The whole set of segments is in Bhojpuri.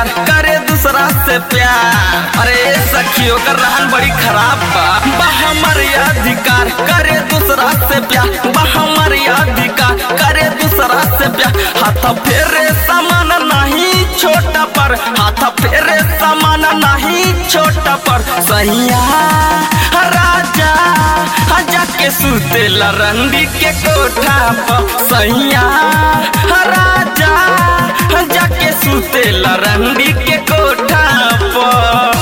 अधिकार करे दूसरा से प्यार अरे सखियों का रहन बड़ी खराब बा बा हमारे अधिकार करे दूसरा से प्यार बा हमारे अधिकार करे दूसरा से प्यार हाथ फेरे समान नहीं छोटा पर हाथ फेरे समान नहीं छोटा पर सैया राजा जाके सुतेला रंडी के कोठा पर सैया राजा जाके सुतेला रंडी के कोठा पर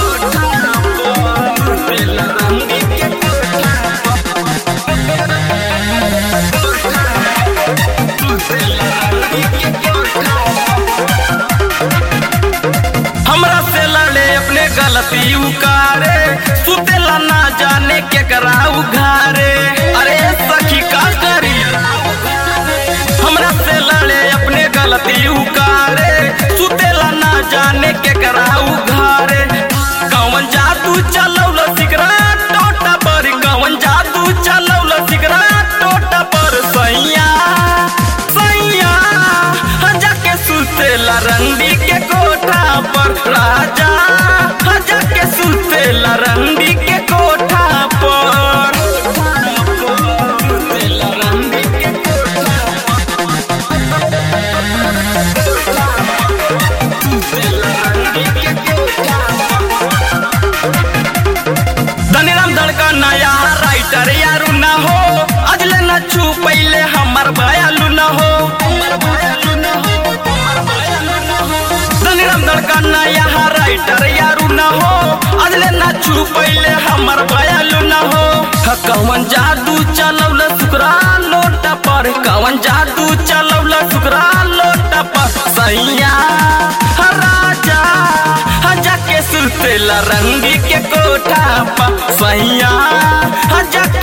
सुतेला रंडी के कोठा पर। सुतेला रंडी के कोठा हमरा से लड़े अपने गलती उकारे सुतेला ना जाने के कराऊ घारे अरे सखी का करी हमरा से लड़े अपने गलती उकारे सुतेला ना जाने के कराऊ घारे कौन जादू चलौल सिगरेट टोटा पर कौन जादू चलौल सिगरेट टोटा पर सैया सैया जाके सुतेला रंडी के कोठा पर राजा जाके सुतेला रंडी के कोठा पर सुतेला रंडी के कोठा सुतेला रंडी के कोठा धनीराम धड़का नया राइटर यारू ना हो अजले न छू पहले हमर बयालू न हो धनीराम धड़का नया राइटर यारू न हो अजले न छू पहले हमर बयालू न हो ह कवन जादू चलौल सुकरा लोटा पर कवन जादू चलौल सुकरा लोटा पर सैया राजा जाके सुतेला रंगी के कोठा पर सैया जाके